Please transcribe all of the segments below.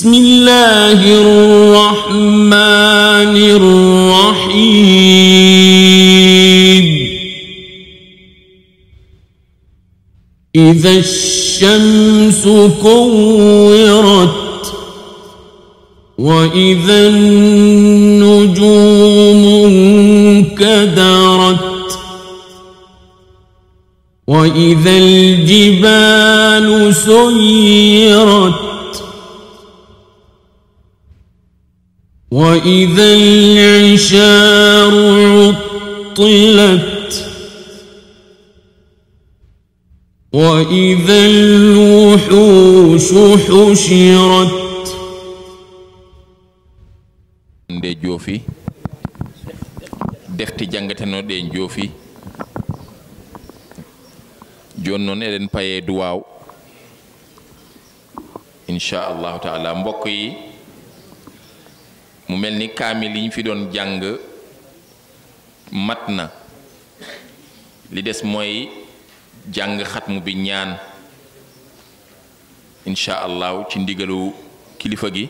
بسم الله الرحمن الرحيم إذا الشمس كورت وإذا النجوم انكدرت وإذا الجبال سيرت وإذا العشار عطلت وإذا الوحوش حشرت nde joofi defte jangatenoɗe en joofi joni noon eɗen paye duwaw inchallahu taala mbokk yi mu mel ni kaamil yi ñu fi doon jàng mat na li des mooy jàng xatmu bi ñaan incha allahu ci ndigalu kilifa gi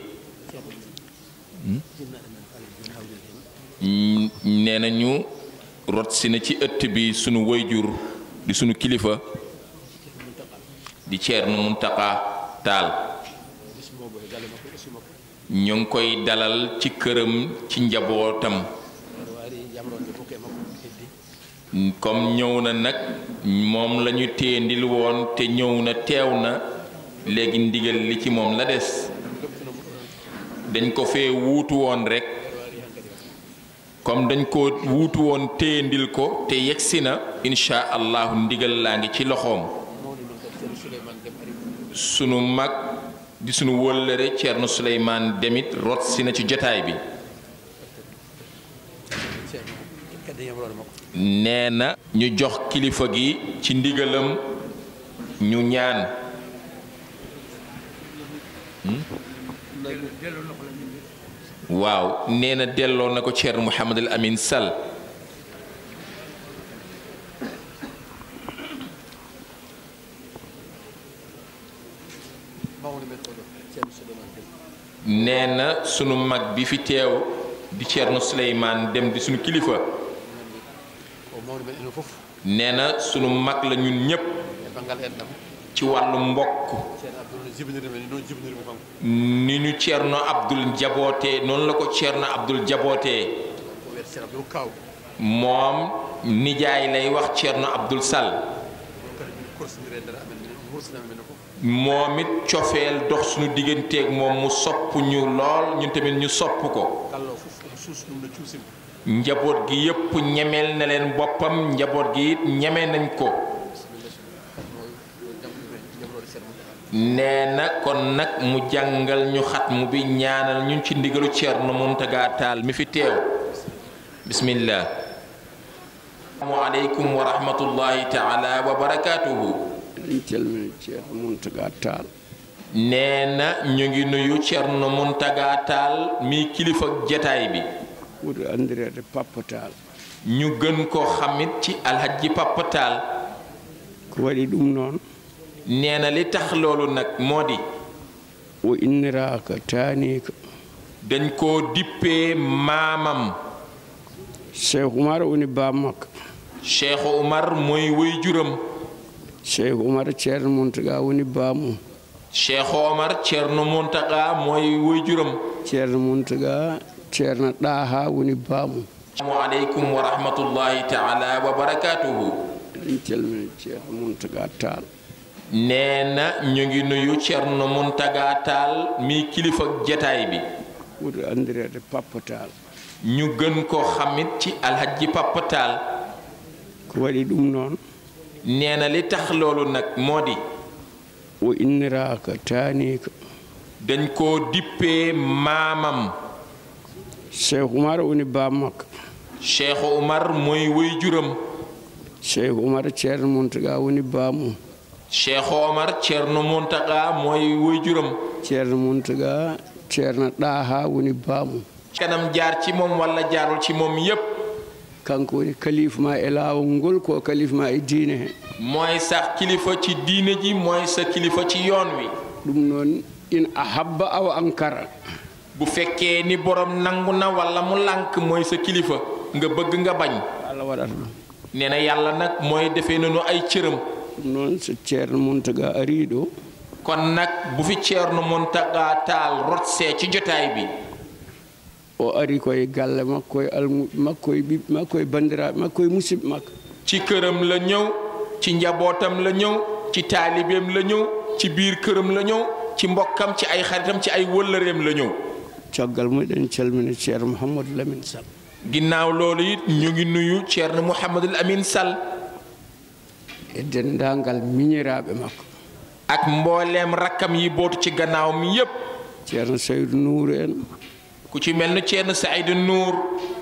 nee na ñu rot si na ci ëtt bi sunu wayjur di sunu kilifa di Ceerno Muntaqa Taal ñu ngi koy dalal ci këram ci njabootam comme ñëw na nag moom lañu téendil woon te ñëw na teew na léegi ndigal li ci moom la des dañ ko fee wuutu woon rekk comme dañ ko wuutu woon téendil ko te yegsi na insha allahu ndigal laa ngi ci loxoom sunu mag di sunu wóllëre Ceerno Suleymaan demit rot si na ci jotaay bi nee na ñu jox kilifa gi ci ndigalam ñu ñaan waaw nee na delloo na ko Ceerno Mouhamadul Amin Sall nee na sunu mag bi fi teew di Ceerno Suleymaan dem di sunu kilifa nee na sunu mag la ñun ñépp ci wàllu mbokk ni ñu Ceerno Abdul jabootee noonu la ko Ceerno Abdul jabootee moom nijaay lay wax Ceerno Abdul Sall moom it cofeel dox suñu digganteeg moom mu sopp ñu lool ñun tamit ñu sopp ko njaboot gi yépp ñemeel na leen boppam njaboot gi it ñeme nañ ko nee na kon nag mu jàngal ñu xatmu bi ñaanal ñun ci ndigalu Ceerno Muntaga Taal mi fi teew bismillah asalaamu aleykum wa rahmatullahi taala wa barakaatuhu en calmini ceerno muntaga taal nee na ñu ngi nuyu Ceerno Muntaga Taal mi kilifa jataay bi ɓuri andirede pappa taal ñu gën ko xamit ci alhaji Papa Taal ko waɗi ɗum noon nee na li tax loolu nag moo di o inniraka tanika dañ koo dippee maamam cheikh oumar woni bammakka Cheikh Umar mooy woy juram cheikh oumar ceerno muntaga woni bamum Cheikh Omar Ceerno Muntaga mooy woy juram ceerno muntaga ceerno ɗaha woni bamum asalaamu aleykum wa rahmatullahi taala wa barakaatuhu en calmini ceerno muntaga taal nee na ñu ngi nuyu Ceerno Muntaga Taal mi kilifa jataay bi ɓuri andirede pappa taal ñu gën ko xamit ci alhaji Papa Taal ko waɗi ɗum noon nee na li tax loolu nag moo di o inniraka tanika dañ koo dippee maamam cheikh oumar woni bammakka Cheikh Umar mooy woy juram cheikh oumar ceerno muntaga woni bamum Cheikh Omar Ceerno Muntaga mooy woy juram ceerno muntaga ceerno ɗaha woni bamum kanam jaar ci moom walla jaarul ci moom yépp kanko woni kalifa ma e laawol ngol ko kalifa ma e diine he mooy sax kilifa ci diine ji mooy sa kilifa ci yoon wi ɗum noon in ahabba aw ankara bu fekkee ni borom nangu na wala mu lànk mooy sa kilifa nga bëgg nga bañ allah waɗata ɗum nee na yàlla nag mooy defee nañu ay cëram ɗum noon so ceerno muntaga ari ɗo kon nag bu fi Ceerno Muntaga Taal rotsee ci jotaay bi o ari koye galle makko e almu makko e ɓiɓɓe makko e bandiraɓe makko e musidɓe makko ci këram la ñëw ci njabootam la ñëw ci taalibeem la ñëw ci biir këram la ñëw ci mbokkam ci ay xaritam ci ay wëllëreem la ñëw caggal muɗen calmina ceerno mouhamadou lamine sall ginnaaw loolu it ñu ngi nuyu Ceerno Mouhamadul Amin Sall e dendagal miñiraɓe makko ak mbooleem rakkam yi bootu ci gannaaw mi yépp ceerno saydou nouru en ku ci mel ni Ceerno Saydu Nuur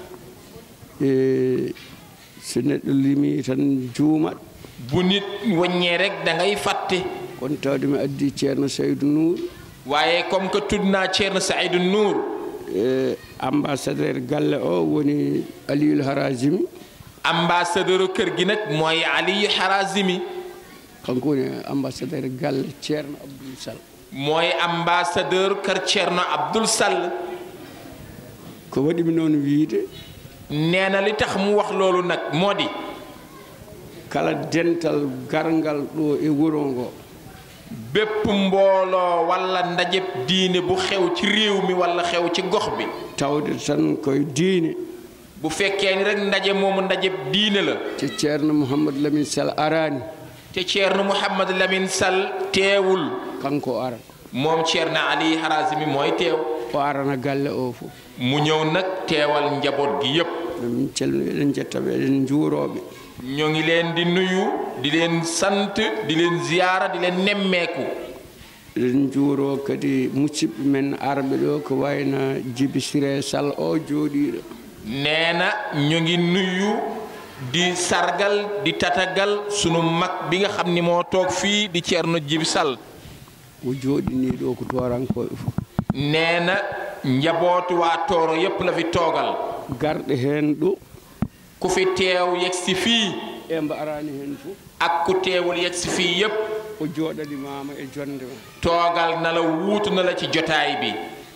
e so neɗɗo limi tan juumat bu nit waññee rek da ngay fàtte kono tawde mi addi ceerno saydou nouru waaye comme que tudd naa Ceerno Saydu Nuur e ambassadeur galle o woni aliul harajimi ambassadeur kër gi nag mooy Aliyu Harazimi kanko woni ambassadeur galle ceerno abdoul sall mooy ambassadeur kër Ceerno Abdul Sall ko waɗimi noon wiide nee na li tax mu wax loolu nag moo di kala dental garngal ɗo e wuro ngo bépp mbooloo walla ndajeb diine bu xew ci réew mi walla xew ci gox bi tawde tan koye diine bu fekkee ni rek ndaje moomu ndajeb diine la te ceerno mouhamadou lamine sall arani te Ceerno Mouhamad Lamine Sall teewul kanko ara moom Ceerno Ali Harazimi mooy teew o arana galle o fof mu ñëw nag teewal njaboot gi yépp min calmini eɗen jettaɓe eɗen juuroɓe ñoo ngi leen di nuyu di leen sant di leen ziyaara di leen nemmeeku eɗen juuro kadi musidɓe men arɓe ɗo ko wayno djibi siré sall o jooɗiɗo nee na ñu ngi nuyu di sargal di tatagal sunu mag bi nga xam ni moo toog fii di Ceerno Jibi Sall o jooɗini ɗo ko torankoɓe fof nee na njabootu waa Tooro yépp la fi toogal garɗe heen ɗo ku fi teew yegsi fii e mbo arani heen fof ak ku teewul yegsi fii yépp o jooɗanimama e jonde ma toogal na la wuutu na la ci jotaay bi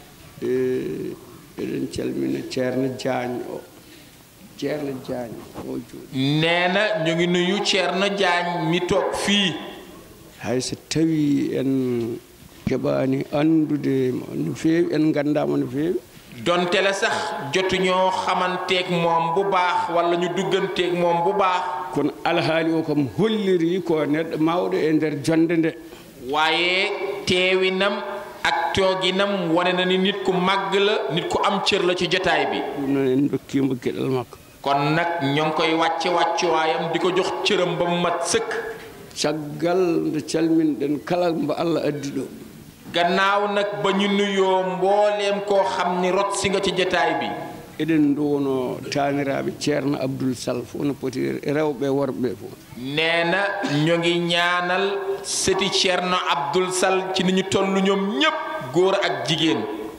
e eɗen calmina ceerno diagne o ceerno diagne o jooɗi nee na ñu ngi nuyu Ceerno Jaañ mi toog fii hay so tawi en keɓani andude mo no feewi en gandamo no feewi donte la sax jotuñoo xamanteeg moom bu baax wala ñu dugganteeg moom bu baax kono alhaali o kam holliri ko neɗɗo mawɗo e nder jonde nde waaye teewinam ak tooginam wane na ni nit ku màgg la nit ku am cër la ci jotaay bi ɗum noon en dokkimo gueɗal makko kon nag ñoo ngi koy wàcce wàccuwaayam di ko jox cëram ba mu mat sëkk caggal nde calminɗen kala mbo allah addi ɗo gannaaw nag ba ñu nuyoo mbooleem koo xam ni rot si nga ci jotaay bi eɗen duwono taniraɓe ceerno abdoul sall fof no poti rewɓe worɓe fof nee na ñu ngi ñaanal sëti Ceerno Abdul Sall ci ni ñu toll ñoom ñépp góor ak jigéen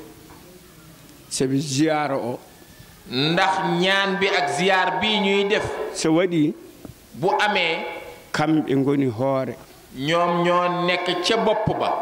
saabi ziyara o ndax ñaan bi ak ziyaar bi ñuy def so waɗi bu amee kamɓe goni hoore ñoom ñoo nekk ca bopp ba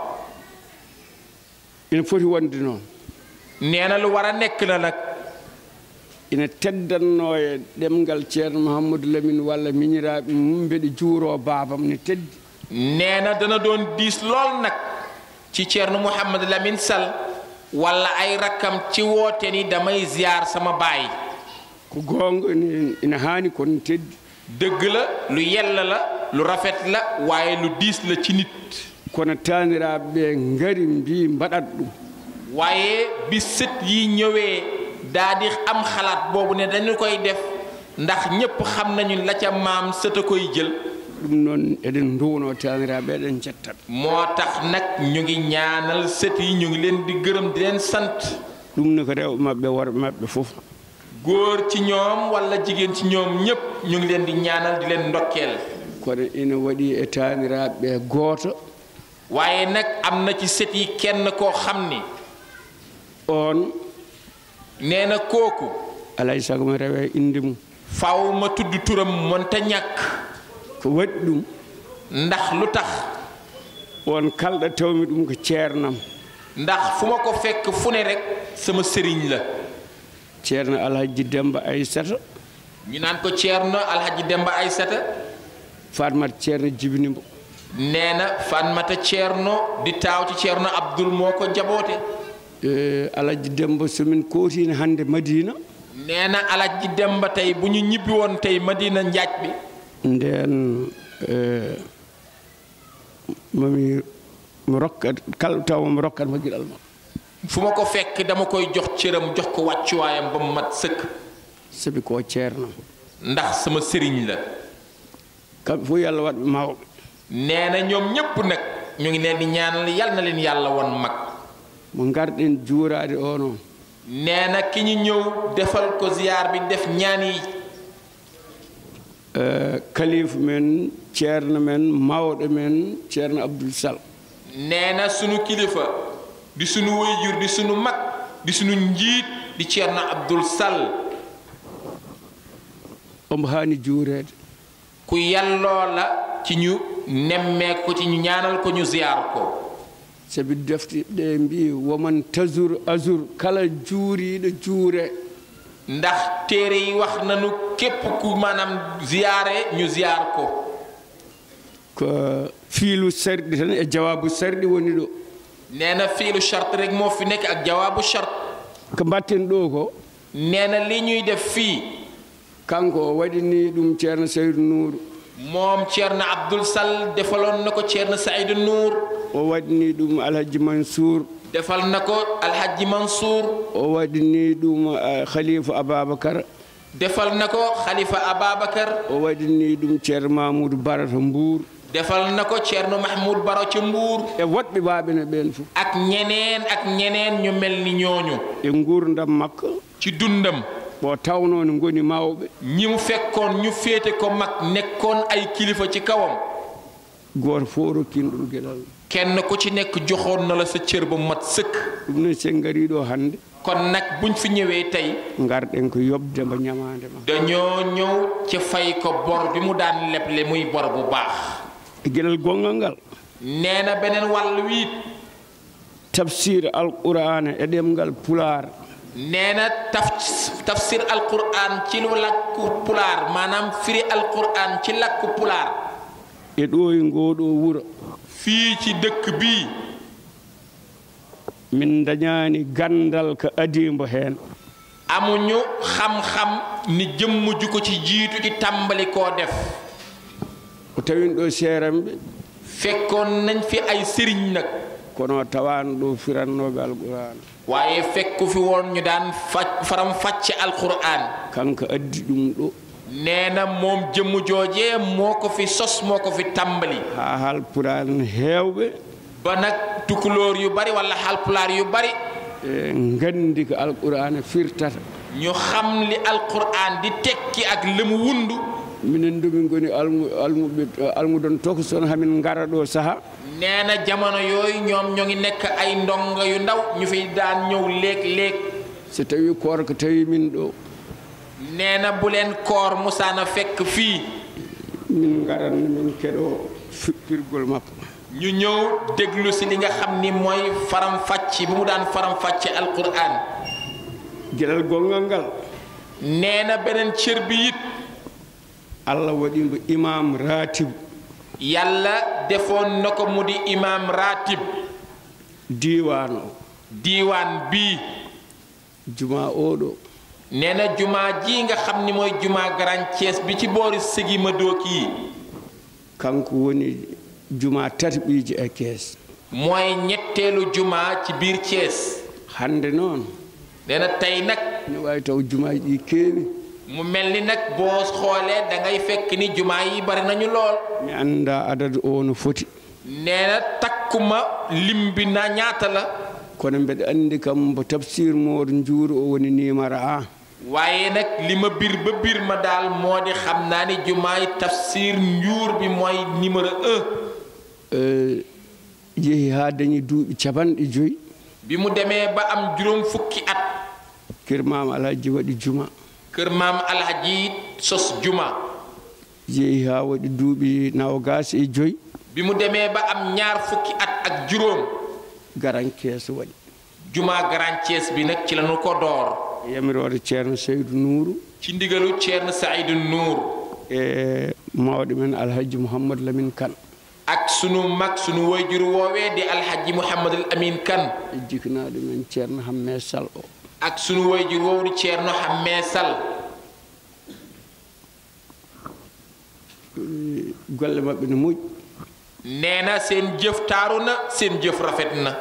ina foti wonde noon nee na lu war a nekk la nag ina teddanno e ɗemgal ceerno mouhamadou lamine walla miñiraɓe mum mbeɗe juuro babam ne teddi nee na dana doon diis lool nag ci Ceerno Mouhamad Lamine Sall wala ay rakkam ci woote ni damay ziyaar sama baay ko gonga ina ina haani kono teddi dëgg la lu yella la lu rafet la waaye lu diis la ci nit kono taniraɓe ɓe ngari mbi mbaɗat ɗum waaye bi sët yi ñëwee daa di am xalaat boobu ne dañu koy def ndax ñépp xam nañu la ca maam sët a koy jël ɗum noon eɗen duwno taniraɓe eɗen jettaɓe moo tax nag ñu ngi ñaanal sët yi ñu ngi leen di gërëm di leen sant ɗum ne ko rewɓe maɓɓe worɓe maɓɓe fof góor ci ñoom wala jigéen ci ñoom ñépp ñu ngi leen di ñaanal di leen ndokkeel kono ina waɗi e taniraɓe ɓe gooto waaye nag am na ci sët yi kenn koo xam ni on nee na kooku alay sago mi rewe inde mum faw ma tudd turam monta ñàkk ko waɗi ɗum ndax lu tax on kalɗa tawmi ɗum ko ceernam ndax fu ma ko fekk fu ne rek sama sëriñ la ceerno alhaji demba aissata ñu naan ko ceerno alhaji demba aysata fatmat ceerno jibinimbo nee na fanmata ceerno di taaw ci ceerno abdoul moo ko jaboote e alhaji demba somin kootino hannde madina nee na alhaji demba tey bu ñu ñibbi woon tey madina njaaj bi nden e mami mi rokkat kala tawa mi rokkat ma giɗal ma fu ma ko fekk dama koy jox cëram jox ko wàccuwaayam ba mu mat sëkk sabi ko ceerno ndax sama sëriñ la kamɓe fof yo allah waɗɓe mawɓe nee na ñoom ñépp nag ñu ngi leen di ñaanal yal na leen yàlla won mag mo garɗen juurade o noon nee na ki ñu ñëw defal ko ziyaar bi def ñaan yi e kalifa men ceerno men mawɗo men ceerno abdoul sall nee na sunu kilifa di sunu wayjur di sunu mag di sunu njiit di ceerno abdul sall omo haani juureede ku yàlloo la ci ñu nemmee ko ci ñu ñaanal ko ñu ziyaar ko sabi defte ɗe mbi woman tasur asur kala juuriiɗo juure ndax téere yi wax nañu képp ku maanaam ziyaare ñu ziyaar ko ko fiilu sarɗi tan e jawabu sarɗi woni ɗo nee na fiilu charte rek moo fi nekk ak jawaabu charte ko mbatten ɗo ko nee na li ñuy def fii kanko o waɗini ɗum ceerno saydou nouru moom ceerno abdul sall defaloon na ko ceerno saïdou nour o waɗini ɗum alhaji mansour defal na ko alhaji mansour o waɗini ɗum eh, khalifa ababacar defal na ko xalifa ababacar o waɗini ɗum ceerno mamoudou bara to mbour defal na ko ceerno mahmoud baro ci mbuur e woɗɓe baaɓene ɓen fof ak ñeneen ak ñeneen ñu mel ni ñooñu e gurdam makko ci dundam o tawno no goni mawɓe ñi mu fekkoon ñu féete ko mag nekkoon ay kilifa ci kawam goto fof rokkino ɗum gueɗal kenn ku ci nekk joxoon na la sa cër ba mat sëkk ɗum noon sen gariɗo hannde kon nag buñ fi ñëwee tey garɗen ko yobde mbo ñamade ma dañoo ñëw ci fay ko bor bi mu daan leble muy bor bu baax e gueɗal gongal ngal nee na beneen wàll wiit tafsir alqur'ana e ɗemgal pular nee na taf tafsir alquran ci lu làkku pulaar maanaam firi alquran ci làkku pulaar e ɗo e ngoɗo wuuro fii ci dëkk bii min dañani gandal ko adimbo hen amuñu xam-xam ni jëmm ju ko ci jiitu ci tàmbali koo def o tawin ɗo seeramɓe fekkoon nañ fi ay sëriñ nag kono tawano ɗo firannoɓe alqur'ana waaye fekku fi woon ñu daan fa faram fàcce alquran kanko addi ɗum ɗo nee na moom jëmm joojee moo ko fi sos moo ko fi tàmbali ha halpulaar heewɓe ba nag tukulóor yu bari wala halpulaar yu bari e gandi ko alqur'ana firtata ñu xam li alquran di tekki ak li mu wundu minen domin goni almu almuɓe almudon tokoson hamin ngara ɗo saaha nee na jamono yooyu ñoom ñoo ngi nekk ay ndongo yu ndaw ñu fi daan ñëw léeg-léeg so tawi koor ko tawi min ɗo nee na bu leen koor musaana fekk fii min ngaran min keɗo firgol makko ñu ñëw déglu si li nga xam ni mooy faram fàcc bi mu daan faram fàcce alquran gueɗal gongal ngal nee na beneen cër bi it allah waɗimo imam ratib yàlla defoon na ko mu di imam ratib diwan o diiwaan bii juma oɗo nee na jumaa ji nga xam ni mooy jumaa Grand Thiès bi ci boori sigi ma dooki yi kanko woni juma tati ɓiiji e kees mooy ñetteelu jumaa ci biir Thiès hande noon nee na tey nag ne wawi taw jumaji ɗi keewi mu mel ni nag boo xoolee da ngay fekk ni jumaa yi bari nañu lool mi anda adadu o no foti nee na takkuma lim bi na ñaata la kono mbeɗa andi kam mbo tafsir moor juuru o woni numéro un waaye nag li ma bir ba bir ma daal moo di xam naa ni jumaay tafsir njuur bi mooy numéro un Eh, yeehi ha dañi duuɓi capanɗe joyi bi mu demee ba am juróom fukki at kirmama alhaji waɗi juma kër maam alhaji sos juma yeehi ha waɗi duuɓi nawgas e joyi bi mu demee ba am ñaar fukki at ak juróom garankees waɗi jumaa Grand Thiès bi nag ci lañu ko door yamirode ceerno seydou nouru ci ndigalu Ceerno Saïdou Nour e mawɗo men alhaji mouhamadou lamin kane ak sunu mag sunu wayjur woowee di alhaji Mouhamadul Amin Kan e jikanaɗo men ceerno hamme sall o ak sunu wayjur woowu di Ceerno Hamme Sall golle maɓɓe no moƴƴi nee na seen jëf taaru na seen jëf rafet na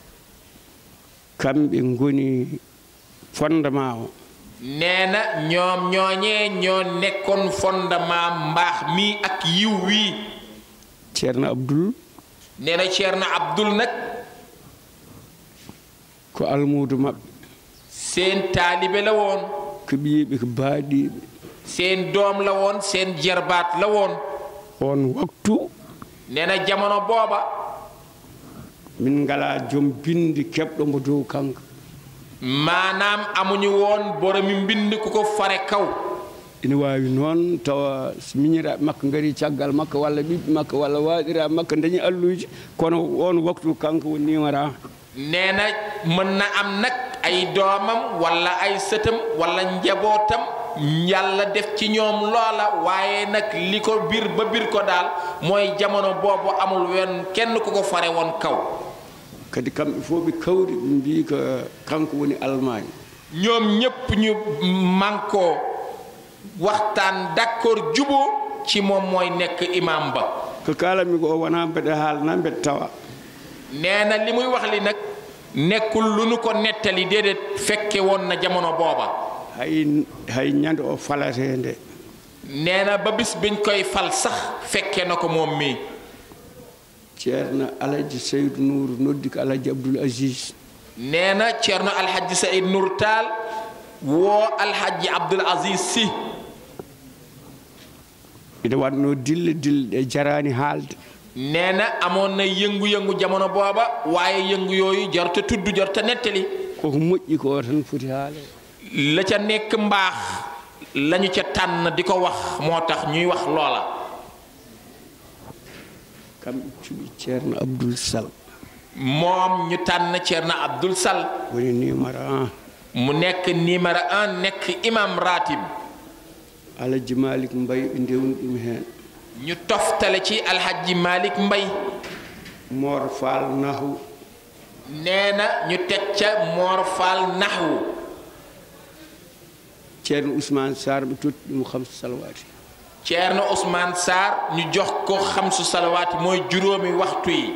kamɓe ngoni fondement o nee na ñoom ñooñee ñoo nekkoon fondement mbaax mi ak yiw wii ceerno abdoul nee na Ceerno Abdul nag ko almudo maɓɓe seen taalibe la woon ko ɓiyiɓe ko baaɗiɓe seen doom la woon seen jarbaat la woon on waktu nee na jamono booba min ngala joom bindi keɓɗo mbo dow kanko maanaam amuñu woon boromi mbind ku ko fare kaw ina wawi noon tawa so miñiraɓe makko gaari caggal makko walla ɓiɓɓe makko walla waɗiraɓe makko dañi alluji kono on waktu kanko woni numéro nee na mën na am nag ay doomam walla ay sëtam walla njabootam yàlla def ci ñoom loola waaye nag li ko bir ba bir ko daal mooy jamono boobu amul wenn kenn ku ko fare woon kaw kadi kamɓe fof ɓe kawri ɓe mbi ko kanko woni allemagne ñoom ñépp ñu mànkoo waxtaan d'accord juboo ci moom mooy nekk imam ba ko kalanmi ko o wona mbeɗa haalna mbeɗa tawa nee na li muy wax li nag nekkul lu nu ko nettali déedéet fekke woon na jamono booba hay hay ñande o falate nde nee na ba bis biñ koy fal sax fekke na ko moom mii ceerno alaji seydou nouru noddi ko alaji abdoul asis nee na ceerno alhaji saïd nour taal woo alhaji abdoul aziz si ina wanno dille dille ɗe jarani haalde nee na amoon na yëngu-yëngu jamono booba waaye yëngu yooyu jarta tudd jarta nettali koko moƴƴi ko tan foti haale la ca nekk mbaax lañu ca tànn di ko wax moo tax ñuy wax loola kamɓe cuɓi ceerno abdoul sall moom ñu tànn ceerno abdoul sall woni numéro un mu nekk numéro un nekk imam ratib alaji malik mbay ɓe ndewni ɗum heen ñu toftale ci alhaji malik mbay mor fall nahu nee na ñu teg ca moor fall naxwu ceerno ousmane sar ɓe totti ɗum hamsa salawati ceerno ousmane sarr ñu jox ko xamsu salawaati mooy juróomi waxtu yi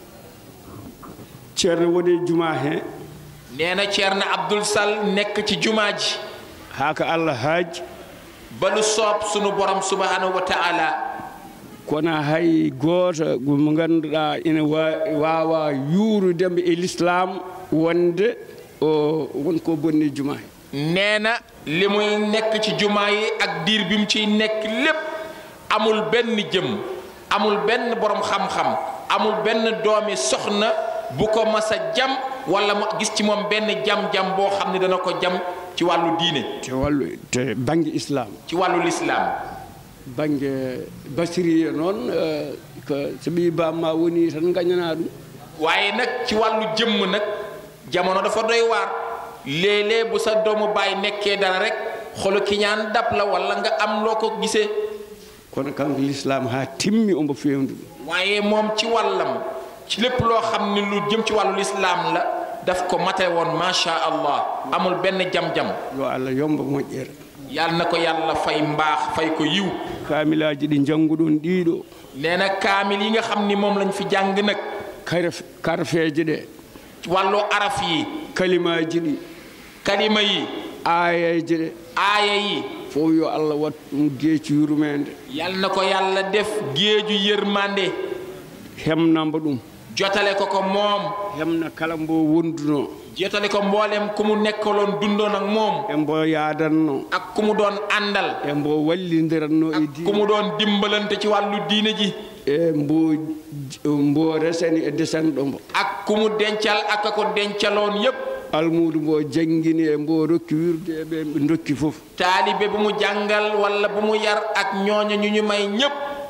ceerno woni e juma heen nee na ceerno abdoul sall nekk ci jumaa ji haa ko allah haaji ba lu soob sunu borom subhanahu wa taala kono hay gooto mo ngannduɗaa ina wa- waawa yuurudembe e l'islam wonde o wonko bonni juma he nee na li muy nekk ci jumaa yi ak diir bi mu ciy nekk lépp amul benn jëm amul benn borom xam-xam amul benn doomi soxna bu ko mas a jam wala mu gis ci moom benn jam-jam boo xam ne dana ko jam ci wàllu diine te wallu te baŋnge islam ci wàllu lislaam baŋnge basiriya noon eh, ko so ɓii bamma woni tan gañana ɗum waaye nag ci wàllu jëmm nag jamono dafa doy waar léeg-léeg bu sa doomu baay nekkee dara rek xolu kiñaan dab la wala nga am loo ko gisee kono kanko l'islam haa timmi ombo fewndu ɗum waaye moom ci wàllam ci lépp loo xam ne lu jëm ci wàllu lislaam la daf ko mate woon macha allah amul benn jam-jam yo allah yomba moƴƴere yàlla na ko yàlla fay mbaax fay ko yiw kaamilaji ɗi jannguɗon ɗiɗo nee na kaamil yi nga xam ni moom lañ fi jàng nag karaf karfeeje ɗe ci wàllu araf yi kalimaji ɗi kalima yi ayaji ɗe aaya yi fof yo allah wat ɗum geeci yurmede yàlla na ko yàlla def géeju yërmande hemnamba ɗum jotale ko ko moom hemna kala mbo wonduno jotale ko mboolem ku mu nekkaloon dundoon ak moom e mbo yadanno ak ku mu doon àndal e mbo wallidiranno e ku mu doon dimbalante ci wàllu diine ji e mbo mbo resani e desanɗo mbo ak ku mu dencal ak a ko dencaloon yépp almudu mbo jangguini e mbo rokki wirde e ɓe ɓe dokki fof taalibe bu mu jàngal walla bu mu yar ak ñooña ñu ñu may ñépp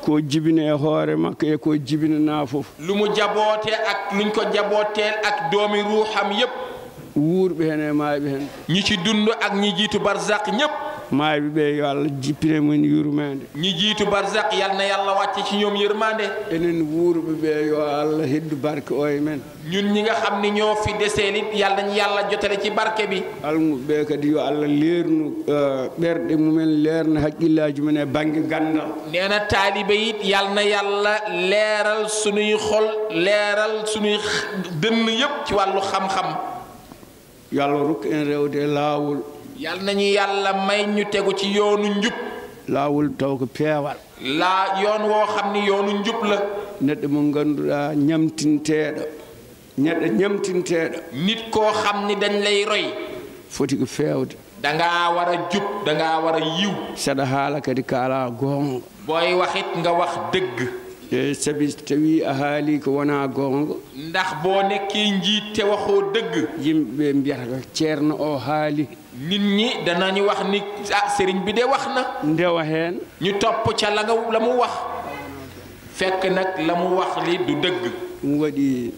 ko jibine e hoore makko e ko jibinana fof lu mu jaboote ak luñ ko jabooteel ak doomi ruuxam yépp wuurɓe hen e maaɓe hen ñi ci dund ak ñi jiitu barzak ñépp maaɓe ɓe yo allah jippine mumen yurmede ñi jiitu barzak yal na yàlla wàcce ci ñoom yërmande enen wuurɓe ɓe yo allah heddu barke o e men ñun ñi nga xam ni ñoo fi deseel it yal nañ yàlla jotale ci barke bi almuɓe ɓe kadi yo allah leernu eh, ɓerɗe mumen leerna haqqillaji mumen e banggue gandal nee na taalibe it yal na yàlla leeral sunuy xol leeral sunuy x- dënn yépp ci wàllu xam-xam yo allah rokku en rewde e laawol yal nañu yàlla may ñu tegu ci yoonu njub laawol taw ko peewal laa yoon woo xam ni yoonu njub la neɗɗo mo ngannduɗaa ñamtinteeɗo neɗɗo ñamtinteeɗo nit koo xam ni dañ lay roy foti ko feewde dangaa war a jub dangaa war a yiw saɗa haala kadi ko alaa goonga booy waxit nga wax dëgg e sabi so tawii a haalii ko wonaa goonga ndax boo nekkee njiit te waxoo dëgg yimɓe ɓe mbiyata ko ceerno o haali nit ñi danañu wax ni ah sëriñ bi de wax na ndewa heen ñu topp ca la nga la mu wax fekk nag la mu wax li du dëgg ɗum waɗi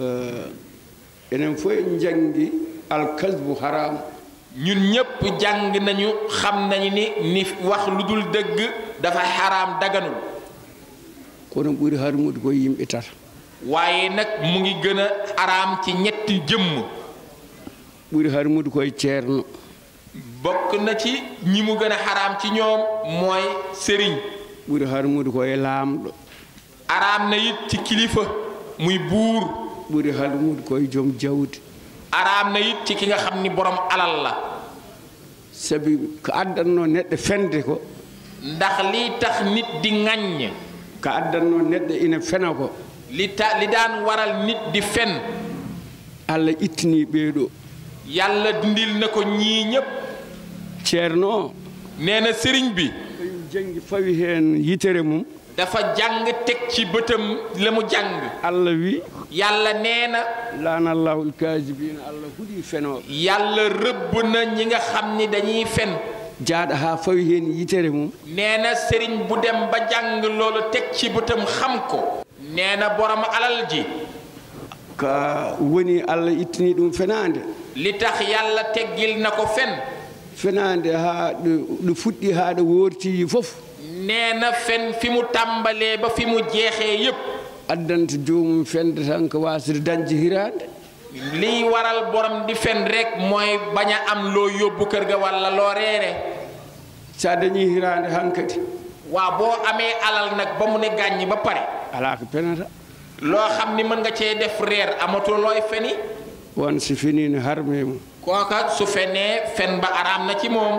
eh, enen fof en janngi alkasbu haram ñun ñépp jàng nañu xam nañu ni ni wax lu dul dëgg dafa xaraam daganul kono ɓuri harmude koye yimɓe tata waaye nag mu ngi gën a araam ci ñetti jëmm ɓuri harmude koye ceerno bokk na ci ñi mu gën a xaraam ci ñoom mooy sëriñ ɓuri harmude koye laamɗo araam na it ci kilifa muy buur ɓuri harmude koye joom jawdi araam na it ci ki nga xam ni borom alal la sabi ko addanno neɗɗo fende ko ndax lii tax nit di ŋaññ ko addanno neɗɗo ina fena ko li ta li daan waral nit di fen allah ittini ɓeeɗo yàlla dindil na ko ñii ñépp ceerno o nee na sëriñ bi kañum jangi fawi heen yitere mum dafa jàng teg ci bëtam la mu jàng allah wi yàlla nee na lanallahu lkasibina allah huuɗi fenoɓe yàlla rëbb na ñi nga xam ni dañuy fen jaaɗo ha fawi heen yitere mum nee na sëriñ bu dem ba jàng loolu teg ci bëtam xam ko nee na borom alal ji ko woni allah ittini ɗum fenade li tax yàlla teggil na ko fen fenade ha ɗo ɗo fuɗɗi ha ɗo worti fof nee na fen fi mu tàmbalee ba fi mu jeexee yépp addanta jomum fende tan ko wasde dañde hirande liy waral borom di fen rek mooy bañ a am loo yóbbu kër ga walla loo reere sa dañi hirande hankkadi waa boo amee alal nag ba mu ne gàññi ba pare ala ko penata loo xam ni mën nga cee def reer amatoo looy feni won so fenino harme mum kooka su fenee fen ba araam na ci moom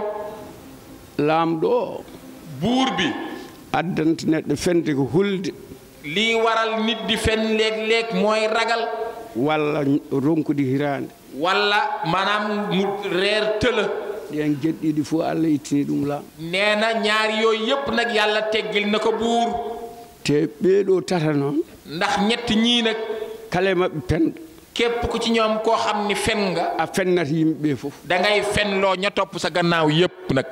laamɗo o buur bi addanta neɗɗo fende ko hulde liy waral nit di fen léeg-léeg mooy ragal walla ronkude hirande walla maanaam mu reer tëla ɗen geɗɗiɗi fof allah ittini ɗum laam nee na ñaari yooyu yépp nag yàlla teggil na ko buur te ɓeeɗo tata noon ndax ñett ñii nag kala e maɓɓe penɗo képp ku ci ñoom koo xam ni fen nga a fennata yimɓeɓe fof dangay fenloo ña topp sa gannaaw yépp nag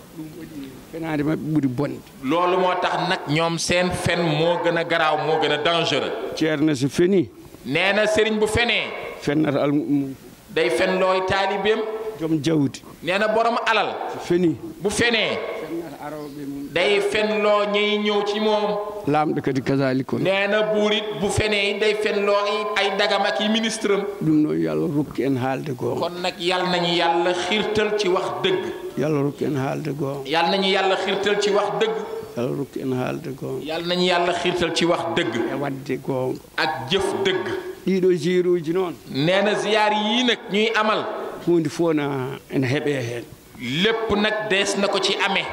fenade maɓɓe ɓuuri bonde loolu moo tax nag ñoom seen fen moo gën a garaaw moo gën a dangereux ceerno so feni nee na sëriñ bu fenee fennata almum day fenlooy taalibeem joom jawdi nee na borom alal so feni bu fenee fennata aroɓe mum day fenloo ñiy ñëw ci moom laamɗo kadi kasalik on nee na buur it bu fenee it day fenloo ay ay dagam ak yi ministre am ɗum noon yo allah rokki en haalde goonga kon nag yal nañu yàlla xiirtal ci wax dëgg yo allah rokki en haalde goonga yal nañu yàlla xiirtal ci wax dëgg yo allah rokki en haalde goonga yal nañu yàlla xiirtal ci wax dëgg e wadde goonga ak jëf dëgg ɗiɗo jiruji noon nee na ziyaar yii nag ñuy amal hunde fof na ene heeɓe heen lépp nag dees na ko ci amee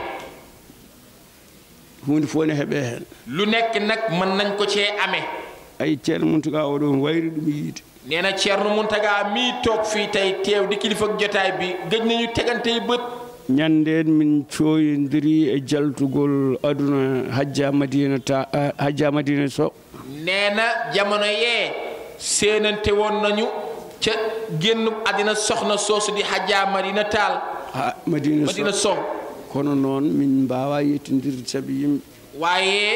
hunde fof ne heeɓe heen lu nekk nag mën nañ ko cee amee ay ceerno muntuga oɗon wayri ɗum yiide nee na Ceerno Muntaga mii toog fii tey teew di kilifa ak jotaay bi gëj nañu tegantey bët ñanden min coyodiri e jaltugol aduna hajja madina ta ah, hajja madina so nee na jamono yee séenante woon nañu ca génn àddina soxna soosu di Hajja Madina Taal ha madina Madina so Sow kono noon min mbawa yettodirde saabi yimɓe waaye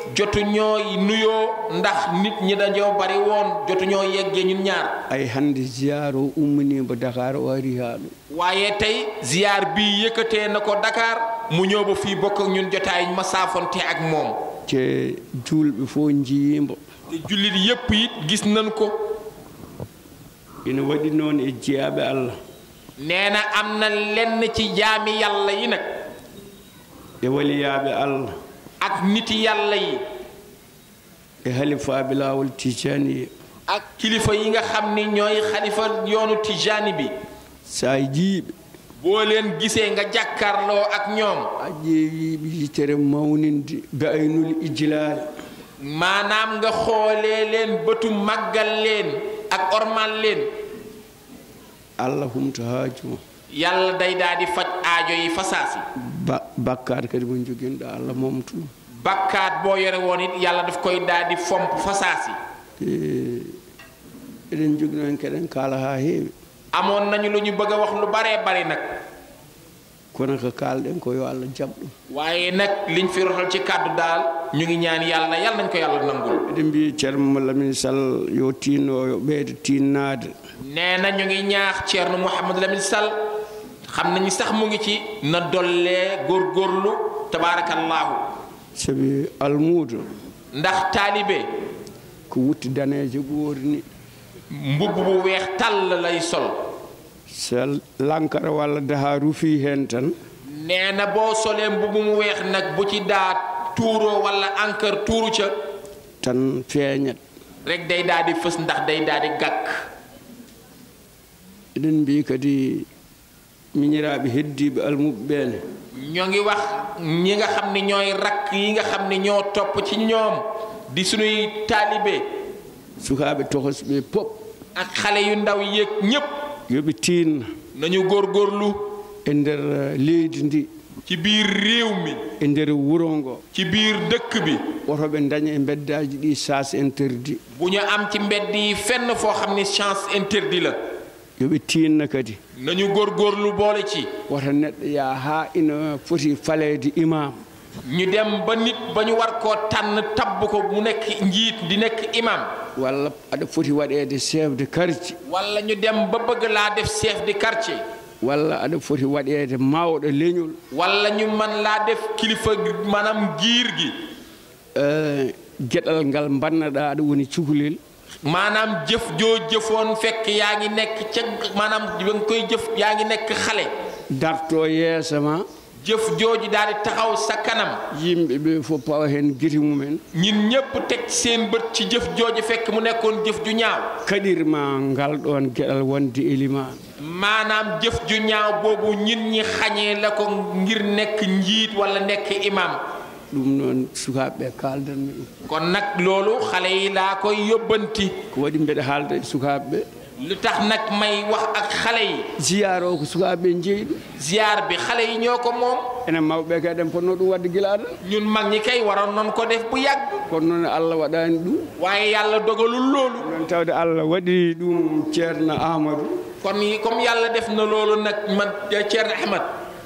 jotu ñoo nuyoo ndax nit ñi dañoo bari woon jotu ñoo yeggee ñun ñaar ay hannde ziyare o umminima dakar o ari haa ɗo waaye tey ziyaar bii yëkkatee na ko Dakar mu ñëw ba fii bokk ak ñun jotaay ma saafonte ak moom te julɓe fof jiyimbo te jullit yépp it gis nañ ko ina waɗi noon e jeyaɓe allah nee na am na lenn ci jaami yàlla yi nag e waliyaɓe allah ak niti yàlla yi e halifaɓe lawol tijaniye ak kilifa yi nga xam ni ñooy xalifa yoonu tijaani bi sa jiiɓe boo leen gisee nga jàkkaarloo ak ñoom a ƴeewiɓe yitere mawninde be aynul ijlal maanaam nga xoolee leen bëtu màggal leen ak ormal leen allah humto haajuma yàlla day daal di faj aajo yi fasaasi ba bakkat kadi mo joguinoɗo allah momtuɗum bakkaat boo yore woon it yàlla daf koy daal di fomp fasaasi e eɗen jogino hen keɗen kaala ha heewi amoon nañu lu ñu bëgg a wax lu baree bari nag kono ko kalɗen ko yo allah jaɓ ɗum waaye nag liñ fi rotal ci kàddu daal ñu ngi ñaan yàlla yàlla nañ ko yàlla nangul eɗen mbi ceerno lamin sall yo tinno yo ɓeydo tinnade nee na ñu ngi ñaax Thierno Mouhamadou Lamine Sall xam nañu sax mu ngi ci na dollee góorgóorlu tabaarakallaahu saabi almuudo ndax taalibe ko wutti daneejo ɓoori ni mbubb bu weex tàll lay sol so lankara walla daha rufi hen tan nee na boo solee mbubb mu weex nag bu ci daa tuuroo wala encre tuuru ca tan feeñat rek day daal di fës ndax day daal di gàkk eɗen mbi kadi miñiraaɓe heddiɓe almuɓe ɓeene ñoo ngi wax ñi nga xam ni ñooy rakk yi nga xam ni ñoo topp ci ñoom di sunuy taalibe sukaaɓe tohosɓe pop ak xale yu ndaw yéeg ñépp yoɓe tinna nañu góorgóorlu e nder eh, leydi ndi ci biir réew mi e nder wuro ngo ci biir dëkk bi otoɓe daña e beddaji ɗi sas interdit bu ñu am ci mbedd yi fenn foo xam ni chance interdit la yoɓe tinna kadi nañu góorgóorlu boole ci woto neɗɗo yaa ha ina foti faleede imam ñu dem ba nit ba ñu war koo tànn tabb ko mu nekk njiit di nekk imam walla aɗa foti waɗede chef de quartier wala ñu dem ba bëgg laa def chef de quartier walla aɗa foti waɗede mawɗo leñol wala ñu man laa def kilifa maanaam giir gi eh, gueɗal ngal bannaɗa aɗa woni cukalel maanaam jëf joo jëfoon fekk yaa ngi nekk ca maanaam ba nga koy jëf yaa ngi nekk xale darto yeesa ma jëf jooju daal di taxaw sa kanam yimɓe ɓe fof pawa hen guiti mumen ñin ñépp teg seen bët ci jëf jooju fekk mu nekkoon jëf ju ñaaw kaɗirma ngal ɗon gueɗal wonde éliman maanaam jëf ju ñaaw boobu ñin ñi xañee la ko ngir nekk njiit wala nekk imam ɗum noon sukaɓeɓe kaldanmi ɗum kon nag loolu xale yi laa koy yóbbanti ko waɗi mbeɗa haalda e sukaɓeɓe lu tax nag may wax ak xale yi ziyare o ko sukaɓeɓe jeeyi ɗum ziar bi xale yi ñoo ko moom enen mawɓe kadi eɗen ponno ɗum wadde guila aɗa ñun mag ñi kay waroon noon ko def bu yàgg kono noon allah waɗani ɗum waaye yàlla dogalul loolu noon tawde allah waɗi ɗum ceerno amadou kon yi- comme yàlla def na loolu nag man Thierno Ahmad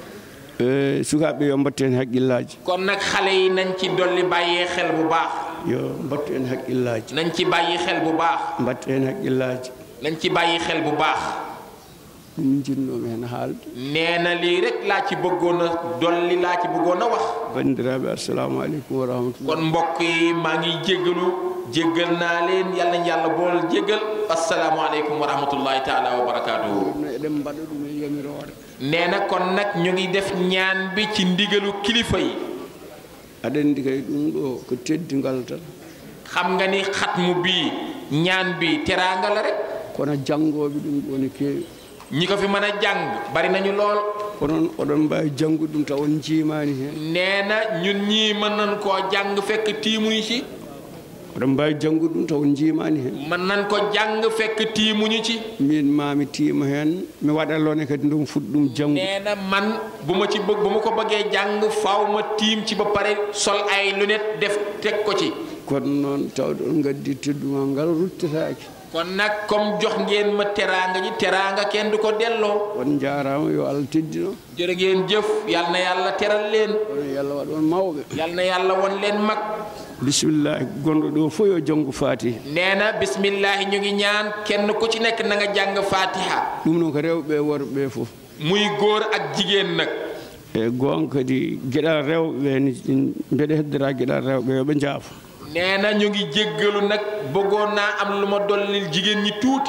e sukaɓe yo mbattu hen haqqillaji kon nag xale yi nañ ci dolli bàyyee xel bu baax yo mbattu hen haqqillaji nañ ci bàyyi xel bu baax mbattu hen haqqillaji nañ ci bàyyi xel bu baax ɗum jinnomi hen haalde nee na lii rek laa ci bëggoon a dolli laa ci bëggoon a wax bandiraɓe assalamu aleykum wa rahmatullah kon mbokk yi maa ngi jéggalu jéggal naa leen yàlla nañ yàlla bool jéggal asalaamualeykum wa rahmatullahi taala wa barakaatuhu no eɗen mbaɗa ɗum e yamirore nee na kon nag ñu ngi def ñaan bi ci ndigalu kilifa yi aɗa andi kay ɗum ɗo ko teddingal tan xam nga ni xatmu bii ñaan bi teraanga la rek kono janngoɓe ɗum ɗo ne keewi ñi ko fi mën a jàng bari nañu lool onon oɗon mbawi janngude ɗum taw on jiimani hen nee na ñun ñii mën nañ koo jàng fekk tiimuñu ci oɗon mbawi janngude ɗum taw on jiimani hen mën nañ ko jàng fekk tiimuñu ci min mami tiima hen mi waɗallone kadi ndum fuɗ ɗum janngu nee na man bu ma ci bëgg bu ma ko bëggee jàng faaw ma tiim ci ba pare sol ay lunette def teg ko ci kono noon tawde on gaddi teddugal ngal ruttataake kon nag comme jox ngeen ma teraanga ji teraanga kenn du ko delloo on jaarama yo allah teddino jërë ngeen jëf yal na yàlla teral leen ono yallah waɗ on mawɓe yal na yàlla won leen mag bisimillahi gonɗo ɗo fof yo janggo faati nee na bismillahi ñu ngi ñaan kenn ku ci nekk na nga jàng fatiha ɗum noon ko rewɓe worɓe fof muy góor ak jigéen nag e goon kadi gueɗal rewɓe ni mbeɗa heddora gueɗal rewɓe yoɓe jaafa nee na ñu ngi jéggalu nag bëggoon naa am lu ma dollil jigéen ñi tuuti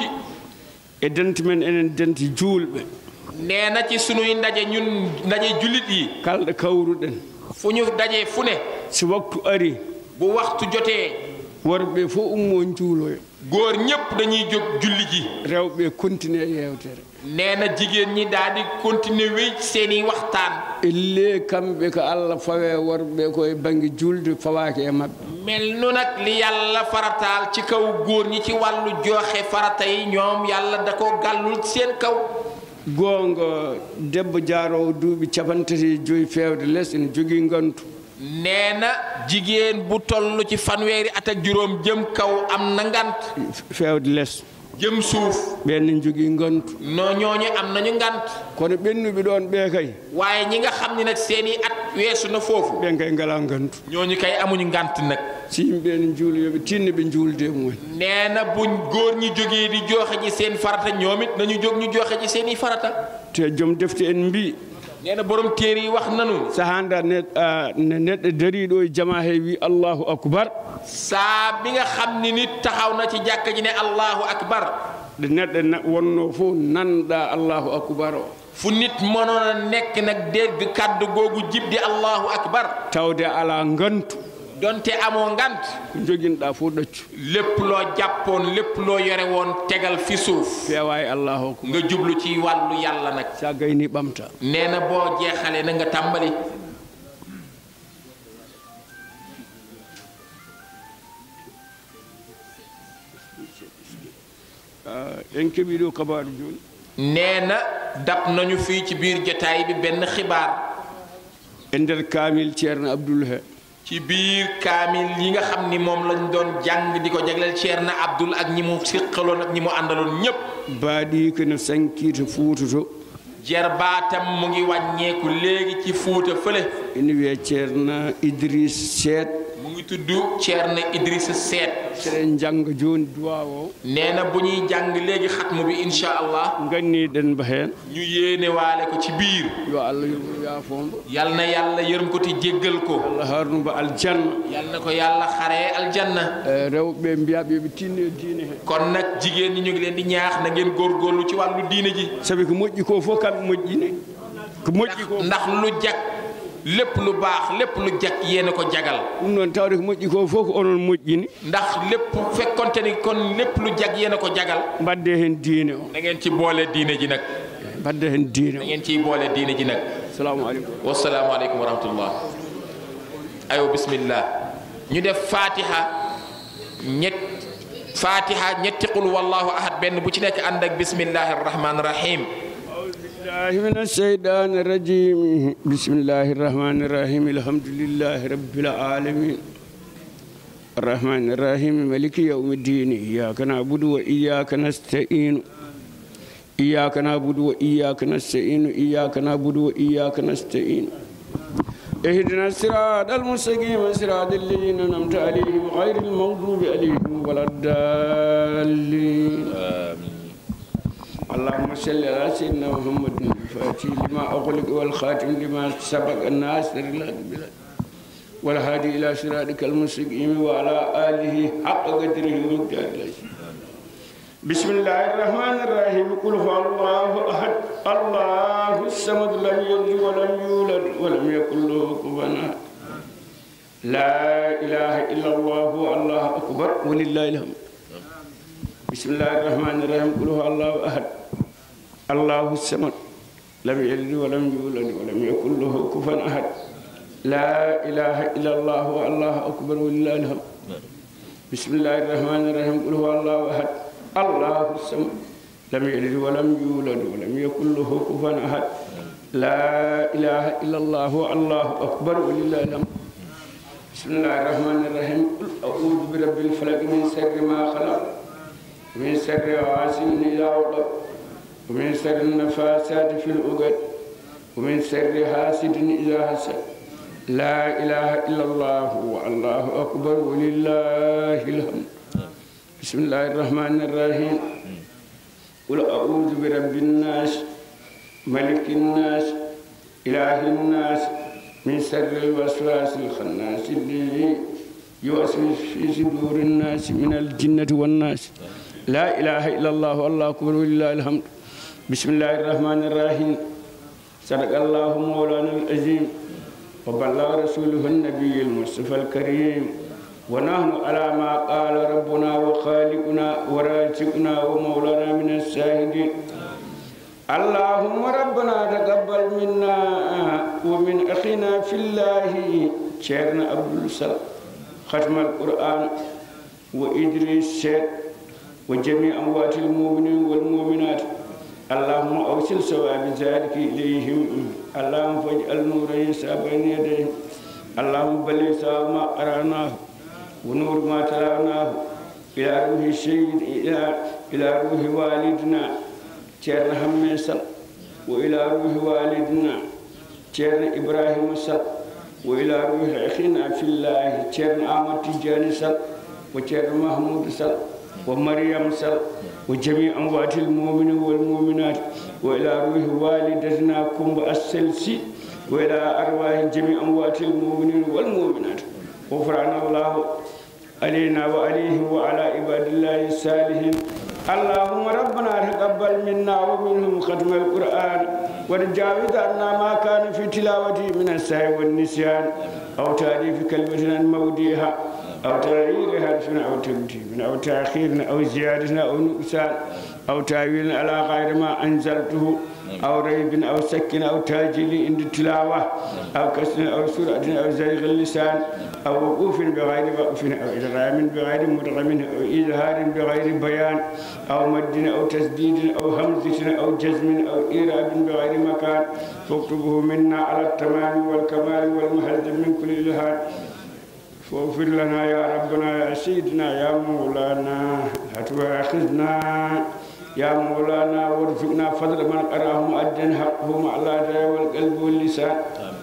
e dente men enen dente juulɓe nee na ci sunuy ndaje ñun ndaje jullit yi kalɗo kawruɗen fu ñu daje fu ne so waktu ari bu waxtu jotee worɓe fof ummo juuloyo góor ñépp dañuy jóg julli ji rewɓe continue e yewtere nee na jigéen ñi daal di continuer wéy seeni waxtaan elle kamɓe ko allah fawe worɓe koye banggue julde fawaki e mabɓe mel nu nag li yàlla farataal ci kaw góor ñi ci wàllu joxe farata yi ñoom yàlla da ko gàllul seen kaw gonga debbo jaarowo duuɓi capantati e joyi fewde less ene jogui gantu nee na jigéen bu toll ci fanweeri at ak juróom jëm kaw am na ngant fewde less jëm suuf ɓen ne jogui gantu no ñooñu am nañu ngant kono ɓennuɓe ɗon ɓe kay waaye ñi nga xam ni nag seeni at weesu na foofu ɓen kay ngala gantu ñooñu kay amuñu ngant nag si yimɓe ne juula yooɓe tinno ɓe juulde mumen nee na buñ góor ñi jógee di joxe ji seen farata ñoom it nañu jóg ñu joxe ji seeni farata te joom defte en mbi nee na borom téere yi wax nanu sahanda ne ne neɗɗo dariɗo e jama he wi allahu acbar saa bi nga xam ni nit taxaw na ci jàkka ji ne allahu akbar ɗo neɗɗo na- wonno fof nanɗa allahu acbar o fu nit mënoon a nekk nag dégg kàddu googu jib di allahu akbar tawde ala gantu donte amoo ngant ko joguinoɗa fof ɗaccu lépp loo jàppoon lépp loo yore woon tegal fi suuf feewa e allahu acbar nga jublu ci wàllu yàlla nag sa gayni ɓamta nee na boo jeexalee na nga tàmbali en keeɓi ɗo kabaru joni nee na dab nañu fii ci biir jotaay bi benn xibaar e nder kamil ceerno abdoul he ci biir kaamil yi nga xam ni moom lañ doon jàng di ko jagleel Ceerno Abdul ak ñi mu siqaloon ak ñi mu àndaloon ñépp baaɗi kono sankita fuuta to jarbaatam mu ngi wàññeeku léegi ci fuuta fële ene wiye ceerno idriss seet mu ngi tudd Ceerno Idrissa Seet seɗen jangga joni duwa o nee na bu ñuy jàng léegi xatmu bi incha allah ganniɗen mba heen ñu yéene waale ko ci biir yo allah yoɓo yaafombo yal na yàlla yërëm ko te jéggal ko allah harnuba aljanna yal na ko yàlla xaree aljanna e rewɓe mbiyaɓe yoɓe tinno e diine he kon nag jigéen ñi ñu ngi leen di ñaax na ngeen góorgóorlu ci wàllu diine ji saabi ko moƴƴi ko fof kamɓe moƴƴini ko moƴƴi ko ndax lu jag lépp lu baax lépp lu jag yéen a ko jagal ɗum noon tawde ko moƴƴi ko fof ko onon moƴƴini ndax lépp fekkonte ni kon lépp lu jag yéen a ko jagal mbadde hen diine o da ngeen ci boole diine ji nag mbadde hen diine da o ngeen ciy boole diine ji nag salamu aleykum wasalaamu aleykum wa rahmatullah ayo bismillah ñu def fatiha ñett fatiha ñetti qul wallahu ahad benn bu ci nekk ànd ak bismillahi arrahmani rahim الله من الشيطان الرجيم بسم الله الرحمن الرحيم الحمد لله رب العالمين الرحمن الرحيم ملك يوم الدين إياك نعبد وإياك نستعين إياك نعبد وإياك نستعين إياك نعبد وإياك نستعين اهدنا الصراط المستقيم صراط الذين أنعمت عليهم غير المغضوب عليهم ولا الضالين اللهم صل على سيدنا محمد الفاتح لما أغلق والخاتم لما سبق الناصر الهدى بالهدى والهادي إلى صراطك المستقيم وعلى آله حق قدره ومقداره العظيم بسم الله الرحمن الرحيم قل هو الله أحد الله الصمد لم يلد ولم يولد ولم يكن له كفوا أحد لا إله إلا الله الله أكبر ولله الحمد بسم الله الرحمن الرحيم قل هو الله احد الله الصمد لم يلد ولم يولد ولم يكن له كفوا احد لا اله الا الله الله اكبر ولله الحمد بسم الله الرحمن الرحيم قل هو الله احد الله الصمد لم يلد ولم يولد ولم يكن له كفوا احد لا اله الا الله الله اكبر ولله الحمد بسم الله الرحمن الرحيم قل أعوذ برب الفلق من شر ما خلق ومن شر غاسق إذا وقب ومن شر النفاسات في العقد ومن شر حاسد إذا حسد لا إله إلا الله والله أكبر ولله الحمد بسم الله الرحمن الرحيم قل أعوذ برب الناس ملك الناس إله الناس من شر الوسواس الخناس الذي يوسوس في صدور الناس من الجنة والناس لا إله إلا الله والله أكبر ولله الحمد بسم الله الرحمن الرحيم صدق الله مولانا العظيم وبلغ رسوله النبي المصطفى الكريم ونحن على ما قال ربنا وخالقنا ورازقنا ومولانا من الشاهدين اللهم ربنا تقبل منا ومن أخينا في الله شيخنا عبد السلام ختم القرآن وإدريس سيد وجميع أموات المؤمنين والمؤمنات اللهم أوصل ثواب ذلك إليهم اللهم فاجعل نور عيسى بين يديهم اللهم بلغ ثواب ما قرأناه ونور ما تلوناه إلى روح الشهيد إلى إلى روح والدنا ceerno hamme sall wo ila ruhi walidina ceerno ibrahima sall wo ila ruhi akhina fillahi ceerno amad tidiani sall wo ceerno mahmoudou sall wo mariam sall wo jami amwati lmuminin walmuminat wo ila ruhi walidatina kumba asselsi wo ila arwahi jami amwati lmuminin walmuminat غفران الله علينا وعليهم وعلى عباد الله الصالحين اللهم ربنا تقبل منا ومنهم ختم القرآن وتجاوز عنا ما كان في تلاوته من السهو والنسيان أو تعريف كلمة عن موضعها أو تغيير حرف أو تبديل أو تأخير أو زيادة أو نقصان أو تأويل على غير ما أنزلته أو ريب أو سك أو تاجيل عند التلاوة أو كسر أو سرعة أو زيغ اللسان أو وقوف بغير وقف أو إدغام بغير مدغم أو إظهار بغير بيان أو مد أو تسديد أو همزة أو جزم أو إيراب بغير مكان فاكتبه منا على التمام والكمال والمهذب من كل إلهام فاغفر لنا يا ربنا يا سيدنا يا مولانا لا تؤاخذنا يا مولانا وارزقنا فضل من قراهم أدن حقهم على الداء والقلب واللسان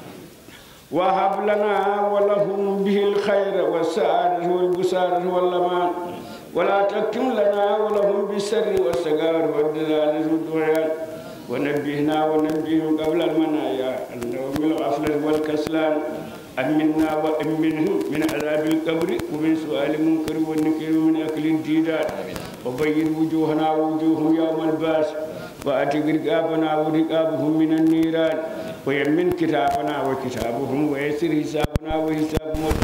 وهب لنا ولهم به الخير والسعادة والبسارة واللمان ولا تكتم لنا ولهم بالسر والسقار والدلالة والدعيان ونبهنا ونبههم قبل المنايا النوم الغفلة والكسلان أمنا وأمنهم من عذاب القبر ومن سؤال المنكر والنكير ومن أكل الديدان وبين وجوهنا ووجوههم يوم الباس وأتق رقابنا ورقابهم من النيران ويمن كتابنا وكتابهم ويسر حسابنا وحسابهم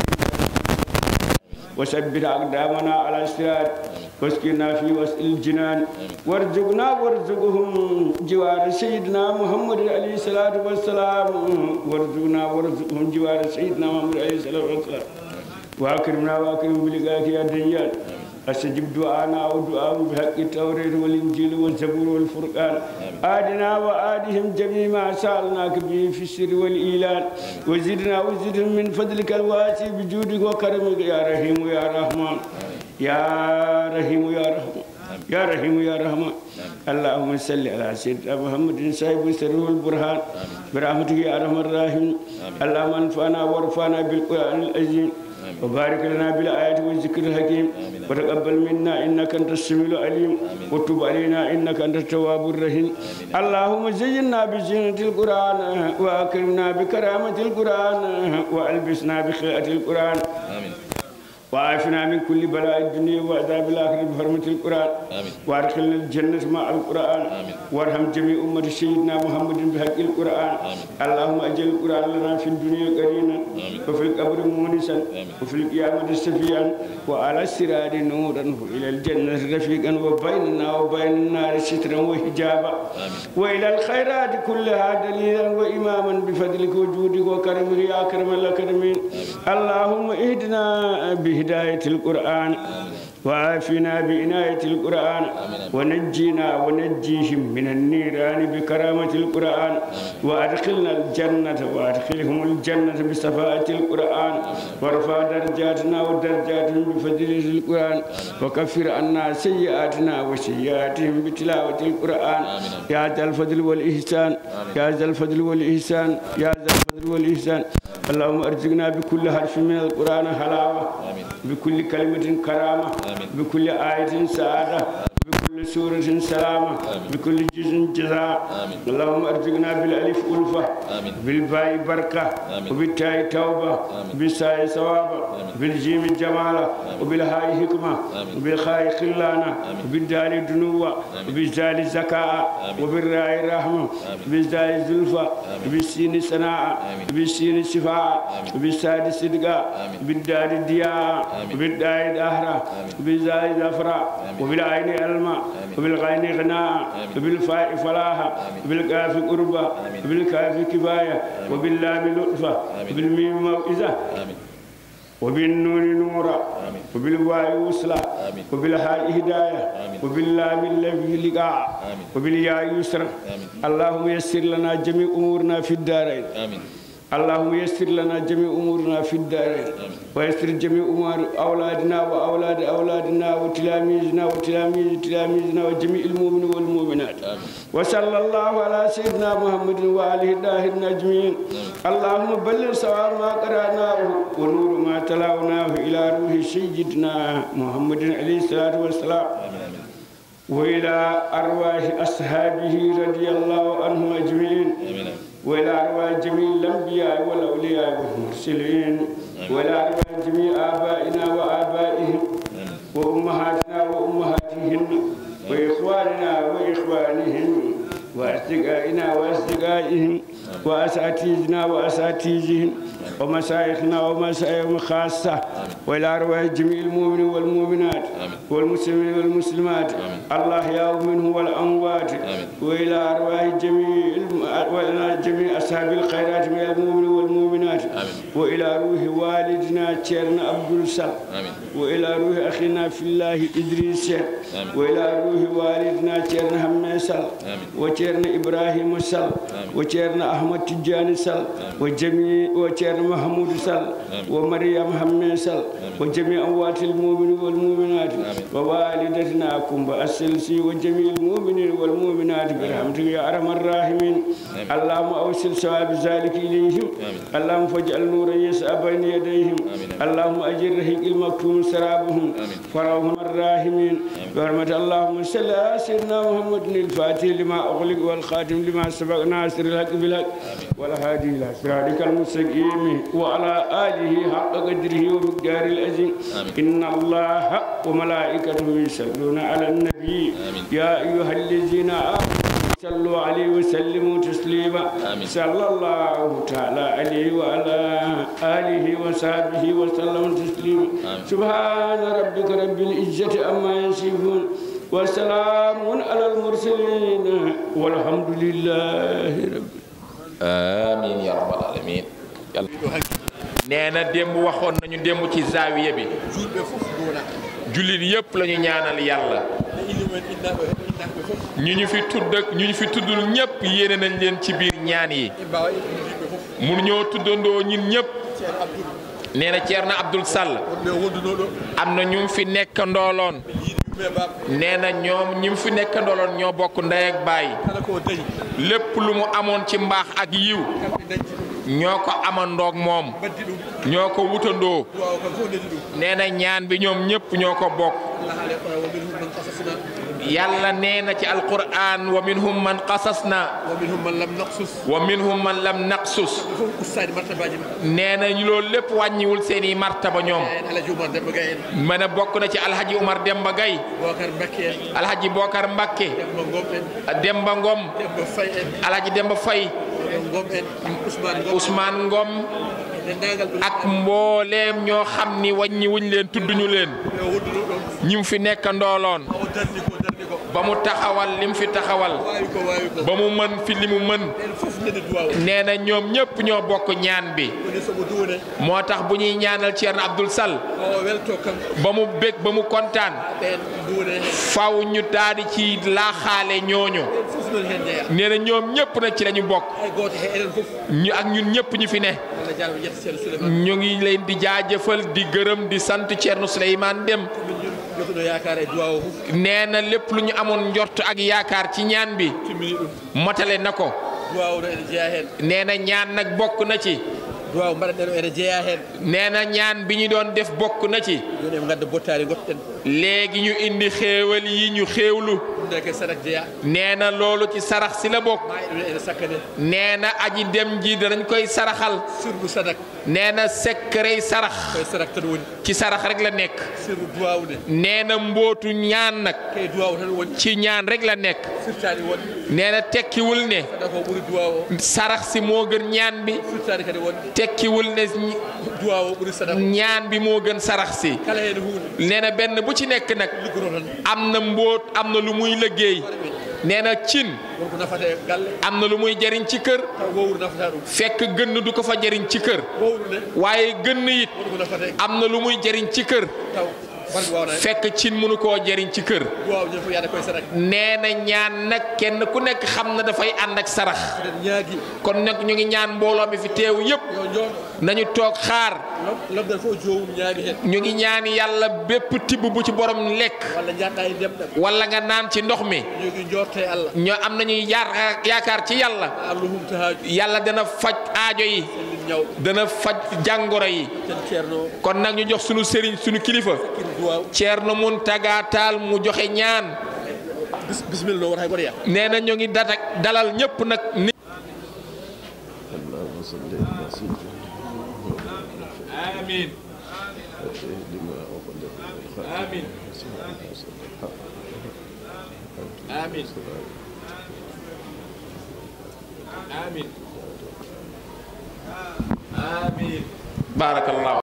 وثبت أقدامنا على الصراط واسقنا في وسط الجنان وارزقنا وارزقهم جوار سيدنا محمد عليه الصلاة والسلام وارزقنا وارزقهم جوار سيدنا محمد عليه الصلاة والسلام وأكرمنا وأكرم بلقاك يا ديان أستجب دعانا أو دعاء بحق التوراة والإنجيل والزبور والفرقان آدنا وآدهم جميع ما سألناك به في السر والإيلان وزدنا وزدهم من فضلك الواسع بجودك وكرمك يا رحيم يا رحمن يا رحيم يا رحمن يا رحيم يا رحمن اللهم صل على سيدنا محمد صاحب السر والبرهان برحمتك يا ارحم الراحمين اللهم انفعنا وارفعنا بالقران العظيم وبارك لنا بالآيات والذكر الحكيم وتقبل منا إنك أنت السميع العليم وتب علينا إنك أنت التواب الرحيم اللهم زينا بزينة القرآن وأكرمنا بكرامة القرآن وألبسنا بخيرة القرآن آمين وعافنا من كل بلاء الدنيا وعذاب الآخرة بحرمة القرآن آمين. وادخلنا الجنة مع القرآن آمين. وارحم جميع أمة سيدنا محمد بحق القرآن آمين. اللهم أجل القرآن لنا في الدنيا قرينا آمين. وفي القبر مونسا آمين. وفي القيامة سفيا وعلى السراد نورا وإلى الجنة رفيقا وبيننا وبين النار سترا وحجابا آمين. وإلى الخيرات كلها دليلا وإماما بفضلك وجودك وكرمك يا أكرم الأكرمين اللهم اهدنا بهداية القرآن وعافنا بعناية القرآن ونجينا ونجيهم من النيران بكرامة القرآن وأدخلنا الجنة وأدخلهم الجنة بصفاءة القرآن وارفع درجاتنا ودرجاتهم بفضل القرآن وكفر عنا سيئاتنا وسيئاتهم بتلاوة القرآن يا ذا الفضل والإحسان يا ذا الفضل والإحسان يا ذا الفضل والإحسان اللهم ارزقنا بكل حرف من القرآن حلاوة بكل كلمة كرامة بكل آية سعادة بكل سورة سلامة بكل جزء جزاء اللهم ارزقنا بالألف ألفة بالباء بركة وبالتاء توبة بالساء ثوابا بالجيم جمالة وبالهاء حكمة وبالخاء خلانة وبالدال دنوة وبالزال زكاة وبالراء رحمة وبالزال زلفة وبالسين سناء وبالسين شفاء وبالساد صدقة وبالدال دياء وبالداء دهرة وبالزال زفرة وبالعين الماء وبالغين غناء وبالفاء فلاحة وبالكاف قربة وبالكاف كفاية وباللام لطفة وبالميم موئزة وبالنون نورا وبالواو وصلة وبالهاء هداية وباللام الذي لقاء وبالياء يسر اللهم يسر لنا جميع أمورنا في الدارين اللهم يسر لنا جميع امورنا في الدارين ويسر جميع امور اولادنا واولاد اولادنا وتلاميذنا وتلاميذ تلاميذنا وجميع المؤمنين والمؤمنات وصلى الله على سيدنا محمد واله الطاهرين اجمعين اللهم بلغ سواء ما قراناه ونور ما تلاوناه الى روح سيدنا محمد عليه الصلاه والسلام والى ارواح اصحابه رضي الله عنهم اجمعين وإلى أرواح جميع الأنبياء والأولياء والمرسلين وإلى أرواح جميع آبائنا وآبائهم وأمهاتنا وأمهاتهن وإخواننا وإخوانهم وأصدقائنا وأصدقائهم وأساتذتنا وأساتذتهم ومشايخنا ومشايخهم خاصة وإلى أرواح جميع المؤمنين والمؤمنات والمسلمين والمسلمات الأحياء منه والأموات وإلى أرواح جميع الم- وإلى جميع أصحاب الخيرات من المؤمنين والمؤمنات وإلى روح والدنا تشيرنا عبد السلام وإلى روح أخينا في الله إدريس وإلى روح والدنا تشيرنا هميسل وتشيرنا إبراهيم سل وتشيرنا أحمد تجاني سل وجميع وتشيرنا محمود سل ومريم هميسل وجميع أموات المؤمنين والمؤمنات ووالدتنا كم السلسي وجميع المؤمنين والمؤمنات برحمتك يا أرحم الراحمين اللهم أوصل ثواب ذلك إليهم اللهم فاجعل نورا يسعى بين يديهم اللهم أجر رحيق المكتوم سرابهم فرحهم الراحمين برحمة اللهم صل على سيدنا محمد الفاتح لما أغلق والخاتم لما سبق ناصر الحق بالحق والهادي إلى صراطك المستقيم وعلى آله حق قدره ومقدار العظيم إن الله وملائكته يصلون على النبي يا أيها الذين آمنوا صلوا عليه وسلموا تسليما صلى الله تعالى عليه وعلى آله وصحبه وسلم تسليما سبحان ربك رب العزة عما يصفون وسلام على المرسلين والحمد لله رب amiin yaa rabbal aalamiin yàlla nee na démb waxoon nañu démb ci zaawiya bi julɓe fof duuna jullit yépp la ñu ñaanal yàlla ne ili mumen innaɓe innaɓe fof ñu ñu fi tudd ak ñu ñu fi tuddul ñépp yéene nañ leen ci biir ñaan yi i mbawa innude yimɓe fof mun ñoo tuddandoo ñin ñépp ceerno abdoul nee na Ceerno Abdul Sall wonɓe wondunoɗo am na ñu fi nekk ndooloon yiiɗi yumme baɓe nee na ñoom ñi mu fi nekk ndooloon ñoo bokk ndey ak baay kala ko dañi lépp lu mu amoon ci mbaax ak yiw kamɓe dañci ɗum ñoo ko amandoog moom baddi ɗum ñoo ko wutandoo duwaw kam fof nedi ɗum nee na ñaan bi ñoom ñépp ñoo ko bokk allah haale kono womin hum man qasasna yàlla nee na ci alquran wa minhum man qasasna womin hum man lam naqsus wa minhum man lam naqsus ɓe fof ustade martabaji ma nee na ñu loolu lépp wàññiwul seeni martaba ñoom en alaji oumar demba gay en mën a bokk na ci alhaji Umar Demba Gay bocar mbakke en alhaji Bokar Mbakke demba gom en Demba Ngom demba fay en alhaji Demba Fay gom en ousmane gom Ousmane Ngom dendagal ɓe ak mbooleem ñoo xam ni wàññi wuñ leen tudduñu leen ɓe wonduno ɗon ñi mu fi nekk ndooloon o darni ko darni ko ba mu taxawal lim fi taxawal waawi ko waawi ko ba mu mën fi li mu mën en fof nene duwaw nee na ñoom ñépp ñoo bokk ñaan bi woni somo duwone moo tax bu ñuy ñaanal Thierno Abdoul Sall o welto kanko ba mu bég ba mu kontaan ɓen duwone hen faw ñu daadi ci laaxaale ñooñu en fof noon hen jeeya nee na ñoom ñépp nag ci lañu bokk hay goto he enen fof ñu ak ñun ñépp ñu fi ne allah jarama jetta ceerno souleymane ñu ngi leen di jaajëfal di gërëm di sant Thierno Souleymane Dem min ñun jotono yakar e duwaw o fof nee na lépp lu ñu amoon njort ak yaakaar ci ñaan bi timmini ɗum motale na ko duwaw no ene jeeya hen nee na ñaan nag bokk na ci duwaw mbaɗaɗen o ene jeeya hen nee na ñaan bi ñu doon def bokk na ci joni eɓe gadda bottari gottoɗen léegi ñu indi xéewal yi ñu xéewlu ɗum nde ke sadak jeeya nee na loolu ci sarax si la bokk ma ɗum ene sakkane nee na aji dem ji danañ koy saraxal sirru sadak nee na secret sarax koye sadak tan woni ci sarax rek la nekk sirru duwawde nee na mbootu ñaan nag kay duwaw tan woni ci ñaan rek la nekk firtani wonde nee na tekkiwul ne sadak o ɓuuri duwaw o sarax si moo gën ñaan bi firtani kadi wonde tekkiwul ne ñi- duwaw o ɓuuri sadak o ñaan bi moo gën sarax si kala hen hunde nee na benn bu ci nekk nag liggoto tan am na mbóot am na lu muy liggéey nee na cin wonko nafata e galle am na lu muy jariñ ci kër taw wowru nafata ɗum fekk gënn du ko fa jariñ ci kër wowru nde waaye gënn it wonko nafata e am na lu muy jariñ ci kër taw barke wawna hen fekk cin mënu koo jariñ ci kër duwaw ñen fof yaade koye sadak nee na ñaan nag kenn ku nekk xam na dafay ànd ak sarax eɗen ñaagui kon nag ñu ngi ñaan mbooloo mi fi teew yépp yo jooɗo nañu toog xaar lobdal fof jomum ñaami hen ñu ngi ñaan yàlla bépp tibb bu ci borom lekk walla jatɗa e ndemɗam wala nga naan ci ndox mi jogui jorte e allah ñoo am nañuy yaar yaakaar ci yàlla allah humta haaju yàlla dana faj aajo yi sellin ñaw dana faj jàngoro yi ten ceerno o kon nag ñu jox sunu sëriñ sunu kilifa kin duwaw Ceerno Muntaga Taal mu joxe ñaan bis bisimilla no wota hay goto yaa nee na ñu ngi datak dalal ñépp nag ni اللهم صل على سيدنا amiin لما أغلق amiin amiin amiin amiin baarakallahu